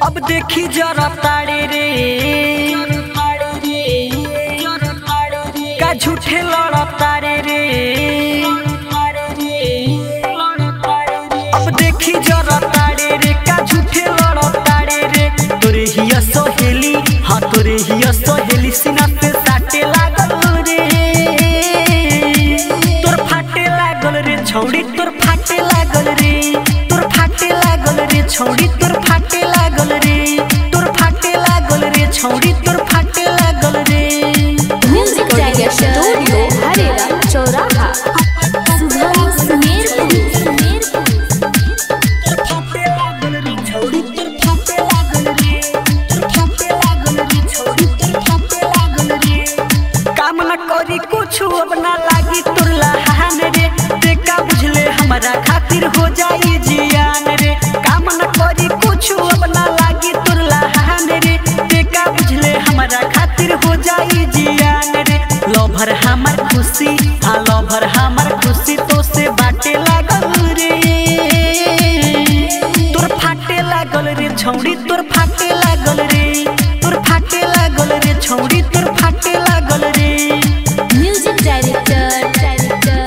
अब देखी जरा ताड़े रे का झूठे लड़ा तारे रे अब देखी जरा ताड़े रे का झूठे लड़ा ताड़े रे तोरे हिया सहेली हाँ तोरे हिया सहेली सीना पे साटे लागल रे तोर फाटे लागल रे छौड़ी तोर फाटे लागल रे तोर फाटे लागल रे छौड़ी तोर फाटे लागल रे तोर फाटे लागल रे छौड़ी तोर फाटे लागल रे म्यूजिक डायरेक्टर स्टूडियो हरेरा चौराहा सुधारी सुमेरपुर फाटे लागल रे छौड़ी तोर फाटे लागल रे तोर फाटे लागल रे छौड़ी तोर फाटे लागल रे काम न करी कुछ अब ना लागी तोर लहान रे ते का बुझले हमरा खातिर हो जाई जियान रे काम न करी कुछ अब ना लागी तोर लहान रे ते का बुझले हमरा खातिर हो जाई जियान रे लभर हमर खुशी हाँ लभर हमर खुशी तो से बाटे लागल रे तोर फाटे लागल रे छौड़ी तोर फाटे लागल रे तोर फाटे लागल रे छौड़ी तोर फाटे लागल रे म्यूजिक डायरेक्टर डायरेक्टर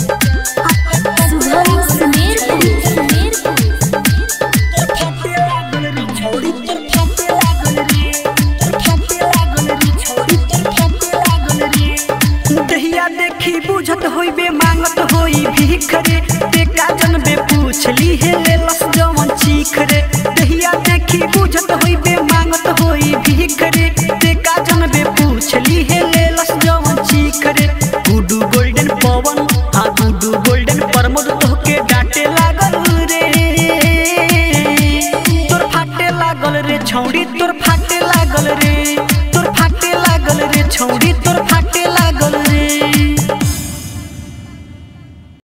सुधारी सुमेरपुर फाटे लागल रे छौड़ी तोर फाटे लागल रे तोर फाटे लागल रे छौड़ी तोर फाटे लागल रे दहिया देखी बुझत होइबे मांगत होई भीख रे ते का जनबे पूछली हे लेलस जवन चीख रे दहिया देखी बुझत होइबे मांगत होई भीख रे ते का जनबे पूछली हे लेलस जवन चीख रे गुडू गोल्डन पवन हाँ गुडू गोल्डन प्रमोद तोहके डांटे लागल रे तोर फाटे लागल रे छौड़ी तोर फाटे लागल रे